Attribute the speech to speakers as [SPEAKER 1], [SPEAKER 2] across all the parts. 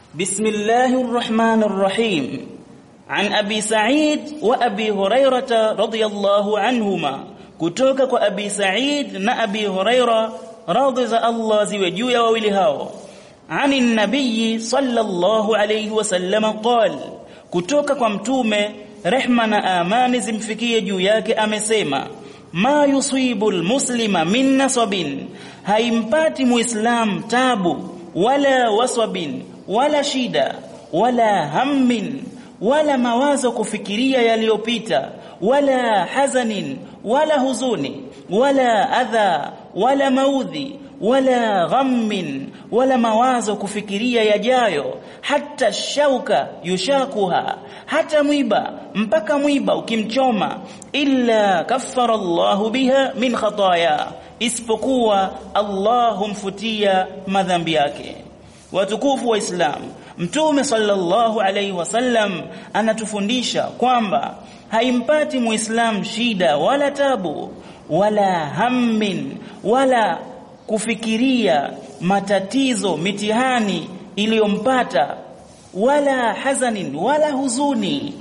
[SPEAKER 1] بسم الله الرحمن الرحيم عن أبي سعيد وأبي هريرة رضي الله عنهما kutoka kwa Abi Sa'id na Abi Huraira radhi za Allah ziwe juu ya wawili hao ani nabii sallallahu alayhi wasallam qal kutoka kwa mtume rehma na amani zimfikie juu yake amesema ma yusibu almuslima min nasabin haimpati muislam tabu wala wasabin wala shida wala hammin wala mawazo kufikiria yaliyopita wala hazanin wala huzuni wala adha wala maudhi wala ghammin wala mawazo kufikiria yajayo hata shauka yushakuha hata mwiba mpaka mwiba ukimchoma illa kaffara Allahu biha min khataya isipokuwa Allah humfutia madhambi yake watukufu wa Islam Mtume sallallahu alaihi wasallam anatufundisha kwamba haimpati muislam shida wala tabu wala hammin wala kufikiria matatizo mitihani iliyompata wala hazanin wala huzuni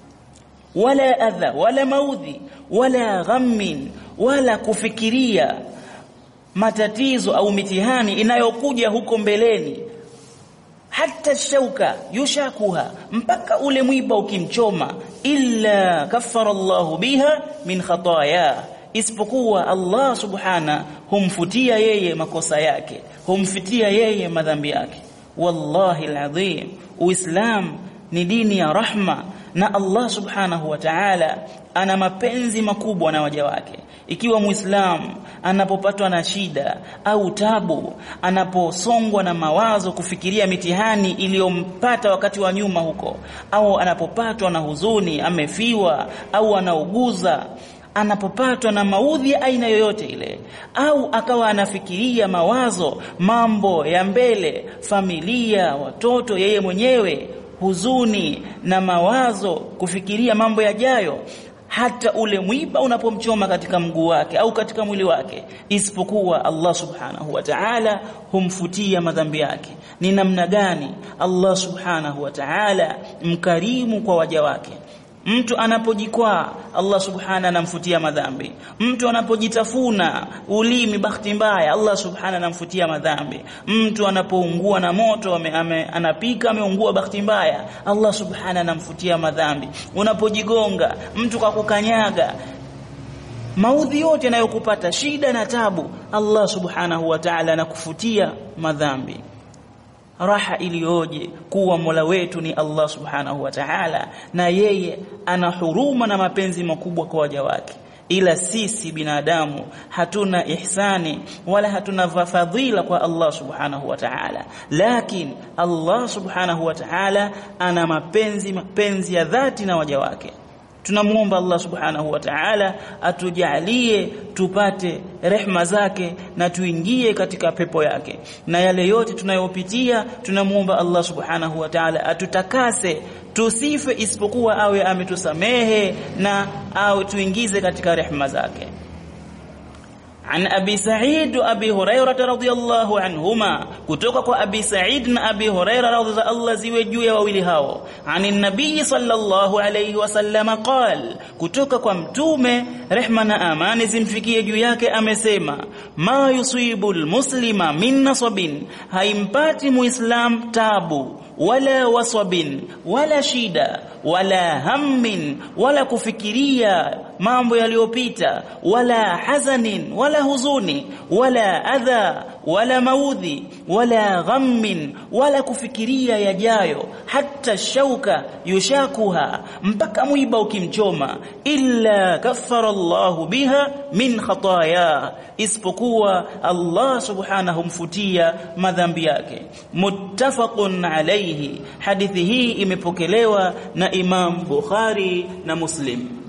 [SPEAKER 1] wala adha wala maudhi wala ghammin wala kufikiria matatizo au mitihani inayokuja huko mbeleni hata shauka yushakuha mpaka ule mwiba ukimchoma illa kaffara Allahu biha min khataya isipokuwa Allah subhana humfutia yeye makosa yake humfitia yeye madhambi yake wallahi alazim uislam ni dini ya rahma na Allah subhanahu wa ta'ala ana mapenzi makubwa na waja wake ikiwa muislamu anapopatwa na shida au tabu anaposongwa na mawazo kufikiria mitihani iliyompata wakati wa nyuma huko au anapopatwa na huzuni amefiwa au anauguza anapopatwa na maudhi ya aina yoyote ile au akawa anafikiria mawazo mambo ya mbele familia watoto yeye mwenyewe huzuni na mawazo kufikiria mambo yajayo hata ule mwiba unapomchoma katika mguu wake au katika mwili wake isipokuwa Allah subhanahu wa ta'ala humfutia madhambi yake ni namna gani Allah subhanahu wa ta'ala mkarimu kwa waja wake mtu anapojikwaa Allah subhana anamfutia madhambi mtu anapojitafuna ulimi bahati mbaya Allah subhana anamfutia madhambi mtu anapoungua na moto ame, ame, anapika ameungua bahati mbaya Allah subhana anamfutia madhambi unapojigonga mtu kwa kukanyaga maudhi yote yanayokupata shida na tabu Allah subhanahu wa ta'ala anakufutia madhambi raha iliyoje kuwa Mola wetu ni Allah Subhanahu wa Ta'ala na yeye ana huruma na mapenzi makubwa kwa waja wake ila sisi binadamu hatuna ihsani wala hatuna fadhila kwa Allah Subhanahu wa Ta'ala lakini Allah Subhanahu wa Ta'ala ana mapenzi mapenzi ya dhati na waja wake tunamuomba Allah subhanahu wa ta'ala atujalie tupate rehma zake na tuingie katika pepo yake na yale yote tunayopitia tunamuomba Allah subhanahu wa ta'ala atutakase tusife isipokuwa awe ametusamehe na awe tuingize katika rehma zake عن أبي سعيد وأبي هريرة رضي الله عنهما كتوك أبي سعيد وأبي هريرة رضي الله زوجوا وولي هاو عن النبي صلى الله عليه وسلم قال كتوك متومة رحمنا آمان زمفكي جياك أمسيما ما يصيب المسلم من نصب هيمباتي مسلم تابو wala wasabin wala shida wala hammin wala kufikiria mambo yaliyopita wala hazanin wala huzuni wala adha wala maudhi wala ghammin wala kufikiria yajayo hata shauka yushakuha mpaka mwiba ukimchoma illa kaffara Allahu biha min khataya isipokuwa Allah subhanahu mfutia madhambi yake muttafaqun alayhi hadithi hii imepokelewa na Imam Bukhari na Muslim